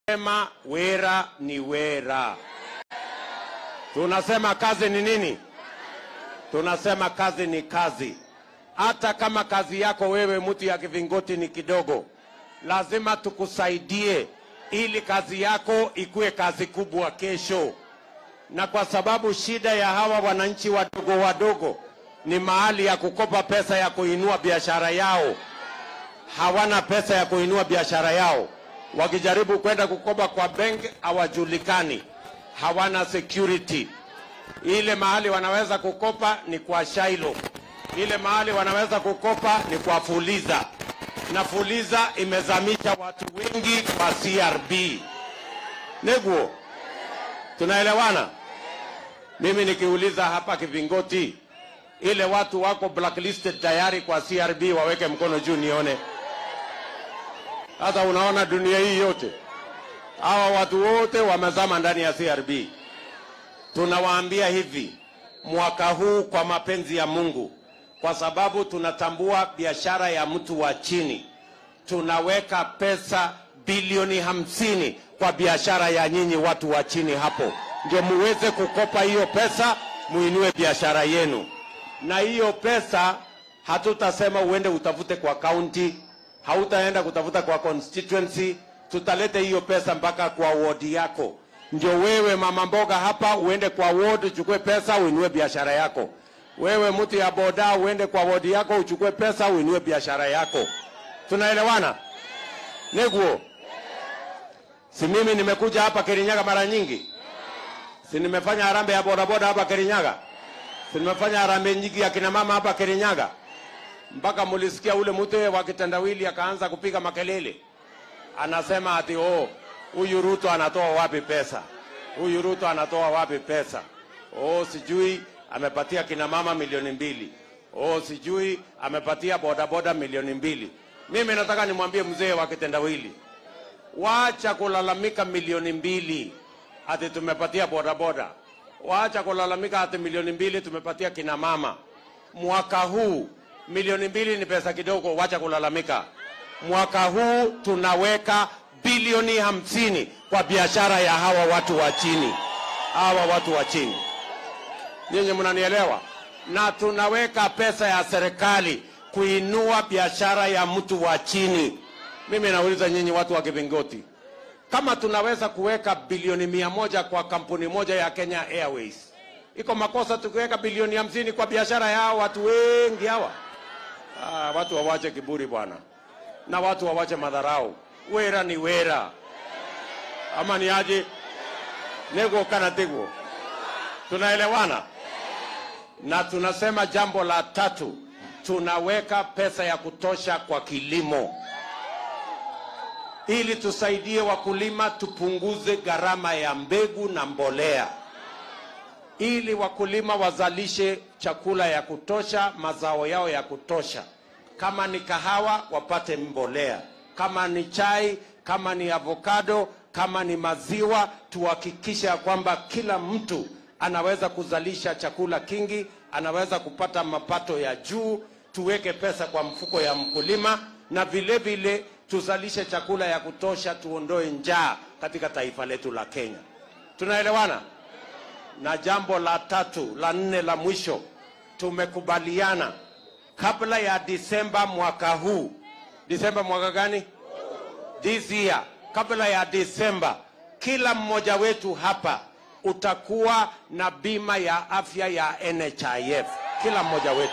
Sema wera ni wera. Tunasema kazi ni nini? Tunasema kazi ni kazi. Hata kama kazi yako wewe mtu ya kivingoti ni kidogo, lazima tukusaidie ili kazi yako ikuwe kazi kubwa kesho. Na kwa sababu shida ya hawa wananchi wadogo wadogo ni mahali ya kukopa pesa ya kuinua biashara yao, hawana pesa ya kuinua biashara yao. Wakijaribu kwenda kukopa kwa benki hawajulikani, hawana security. Ile mahali wanaweza kukopa ni kwa Shailo, ile mahali wanaweza kukopa ni kwa Fuliza, na Fuliza imezamisha watu wengi kwa CRB. Neguo, tunaelewana? Mimi nikiuliza hapa Kivingoti, ile watu wako blacklisted tayari kwa CRB waweke mkono juu nione. Sasa unaona dunia hii yote, hawa watu wote wamezama ndani ya CRB. Tunawaambia hivi, mwaka huu kwa mapenzi ya Mungu, kwa sababu tunatambua biashara ya mtu wa chini, tunaweka pesa bilioni hamsini kwa biashara ya nyinyi watu wa chini hapo, ndio muweze kukopa hiyo pesa, muinue biashara yenu. Na hiyo pesa hatutasema uende utafute kwa kaunti, hautaenda kutafuta kwa constituency, tutalete hiyo pesa mpaka kwa wodi yako ndio wewe mama mboga hapa uende kwa ward uchukue pesa uinue biashara yako. Wewe mtu ya boda uende kwa wodi yako uchukue pesa uinue biashara yako. Tunaelewana? Neguo, si mimi nimekuja hapa Kirinyaga mara nyingi, si nimefanya harambee ya bodaboda hapa Kirinyaga, si nimefanya harambee nyingi ya kina mama hapa Kirinyaga, mpaka mulisikia ule mtu wa kitendawili akaanza kupiga makelele, anasema ati oh, huyu Ruto anatoa wapi pesa? Huyu Ruto anatoa wapi pesa? Oh, sijui amepatia kina mama milioni mbili. Oh, sijui amepatia bodaboda milioni mbili. Mimi nataka nimwambie mzee wa kitendawili, wacha kulalamika milioni mbili ati tumepatia bodaboda, wacha kulalamika ati milioni mbili tumepatia kina mama. Mwaka huu milioni mbili ni pesa kidogo, wacha kulalamika. Mwaka huu tunaweka bilioni hamsini kwa biashara ya hawa watu wa chini, hawa watu wa chini. Nyinyi mnanielewa? Na tunaweka pesa ya serikali kuinua biashara ya mtu wa chini. Mimi nauliza nyinyi watu wa Kibingoti, kama tunaweza kuweka bilioni mia moja kwa kampuni moja ya Kenya Airways, iko makosa tukiweka bilioni hamsini kwa biashara ya hawa watu wengi hawa? Ah, watu wawache kiburi bwana, na watu wawache madharau wera ni wera ama ni aje nego kana tego tunaelewana na tunasema jambo la tatu tunaweka pesa ya kutosha kwa kilimo ili tusaidie wakulima tupunguze gharama ya mbegu na mbolea ili wakulima wazalishe chakula ya kutosha mazao yao ya kutosha kama ni kahawa wapate mbolea kama ni chai, kama ni avocado, kama ni maziwa, tuhakikishe ya kwamba kila mtu anaweza kuzalisha chakula kingi, anaweza kupata mapato ya juu. Tuweke pesa kwa mfuko ya mkulima, na vile vile tuzalishe chakula ya kutosha, tuondoe njaa katika taifa letu la Kenya. Tunaelewana? Na jambo la tatu, la nne, la mwisho, tumekubaliana kabla ya Disemba mwaka huu Disemba mwaka gani? This year, kabla ya Disemba, kila mmoja wetu hapa utakuwa na bima ya afya ya NHIF, kila mmoja wetu.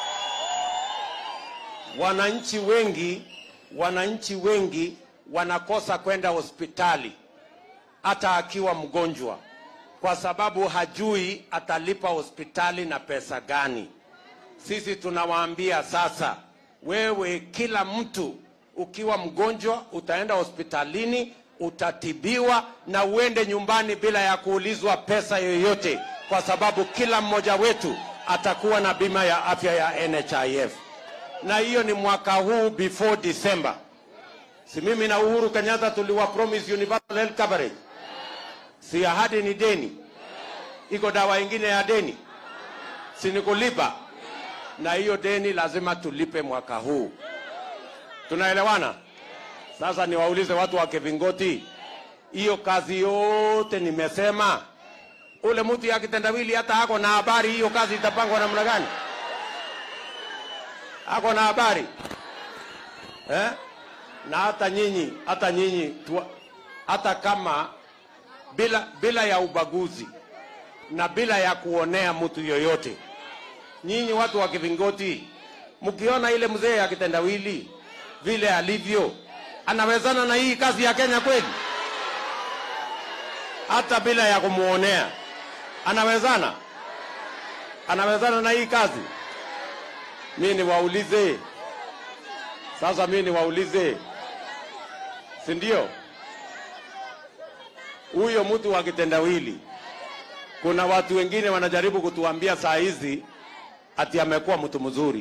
Wananchi wengi, wananchi wengi wanakosa kwenda hospitali hata akiwa mgonjwa, kwa sababu hajui atalipa hospitali na pesa gani. Sisi tunawaambia sasa wewe kila mtu ukiwa mgonjwa utaenda hospitalini utatibiwa na uende nyumbani bila ya kuulizwa pesa yoyote, kwa sababu kila mmoja wetu atakuwa na bima ya afya ya NHIF, na hiyo ni mwaka huu before December. Si mimi na Uhuru Kenyatta tuliwa promise universal health coverage? Si ahadi ni deni? Iko dawa ingine ya deni? Si ni kulipa? na hiyo deni lazima tulipe mwaka huu. Tunaelewana? Sasa niwaulize watu wa Kivingoti, hiyo kazi yote nimesema, ule mtu ya kitendawili hata ako na habari hiyo kazi itapangwa namna gani? Ako na habari eh? Na hata nyinyi, hata nyinyi tu, hata kama bila, bila ya ubaguzi na bila ya kuonea mtu yoyote, nyinyi watu wa Kivingoti, mkiona ile mzee ya kitendawili vile alivyo, anawezana na hii kazi ya Kenya kweli? Hata bila ya kumuonea, anawezana? Anawezana na hii kazi? Mimi niwaulize sasa, mimi niwaulize, si ndio? Huyo mtu wa kitendawili, kuna watu wengine wanajaribu kutuambia saa hizi ati amekuwa mtu mzuri.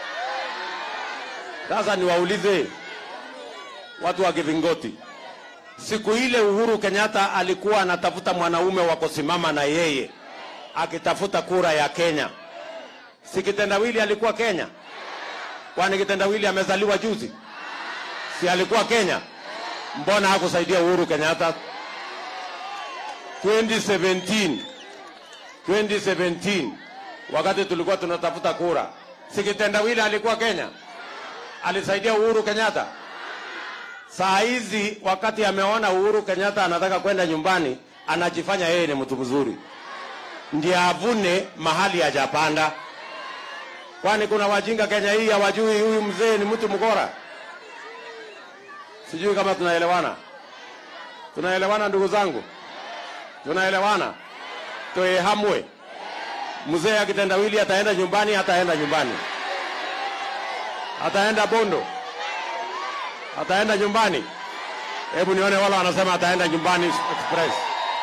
Sasa niwaulize watu wa Kivingoti, siku ile Uhuru Kenyatta alikuwa anatafuta mwanaume wa kusimama na yeye akitafuta kura ya Kenya, si kitendawili alikuwa Kenya? Kwani kitendawili amezaliwa juzi? Si alikuwa Kenya? Mbona hakusaidia Uhuru Kenyatta 2017 2017 wakati tulikuwa tunatafuta kura, si kitendawili alikuwa Kenya? Alisaidia Uhuru Kenyatta? Saa hizi wakati ameona Uhuru Kenyatta anataka kwenda nyumbani, anajifanya yeye ni mtu mzuri, ndiye avune mahali hajapanda. Kwani kuna wajinga Kenya hii hawajui huyu mzee ni mtu mkora? Sijui kama tunaelewana. Tunaelewana ndugu zangu, tunaelewana. Toe hamwe, mzee akitendawili ataenda nyumbani, ataenda nyumbani, ataenda Bondo, ataenda nyumbani. Hebu nione wale wanasema ataenda nyumbani express.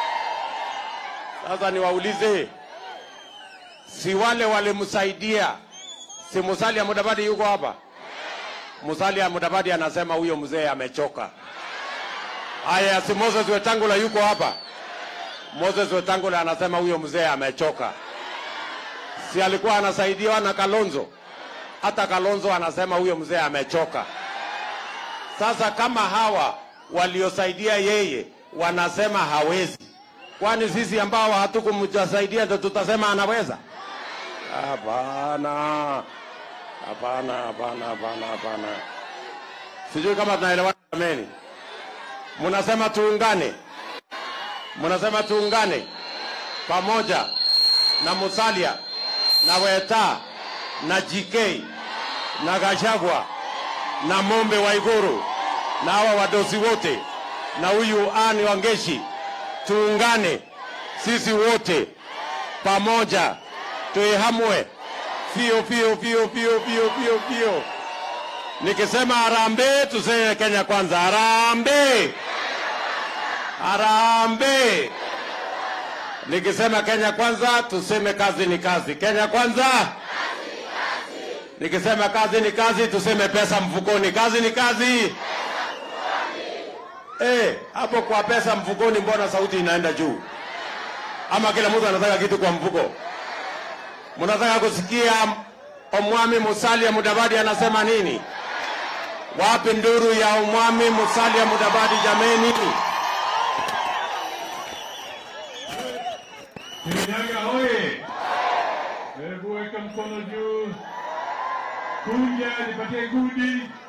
Sasa niwaulize, si wale walimsaidia si Musalia Mudavadi yuko hapa? Musalia Mudavadi anasema huyo mzee amechoka. Aya, si Moses Wetangula yuko hapa? Moses Wetangula anasema huyo mzee amechoka. Si alikuwa anasaidiwa na Kalonzo? Hata Kalonzo anasema huyo mzee amechoka. Sasa kama hawa waliosaidia yeye wanasema hawezi, kwani sisi ambao hatukumsaidia ndio tutasema anaweza? Hapana, hapana, hapana, hapana, hapana. Sijui kama tunaelewana jameni. Mnasema tuungane, mnasema tuungane pamoja na Musalia na Weta na JK na Gachagua na Mombe wa Iguru na hawa wadosi wote na huyu Ani Wangeshi, tuungane sisi wote pamoja tuihamwe fio fio fio fio fio fio fio. Nikisema harambee, tuseme Kenya kwanza. Harambee, harambee. Nikisema Kenya kwanza, tuseme kazi ni kazi. Kenya kwanza. Nikisema kazi ni kazi, tuseme pesa mfukoni. Kazi ni kazi. Eh, hapo kwa pesa mfukoni, mbona sauti inaenda juu? Ama kila mtu anataka kitu kwa mfuko? Mnataka kusikia Omwami Musalia Mudavadi anasema nini? Wapi nduru ya Omwami Musalia Mudavadi jameni? Kirinyaga hoye! Hebu weka mkono juu, kuja nipatie gudi.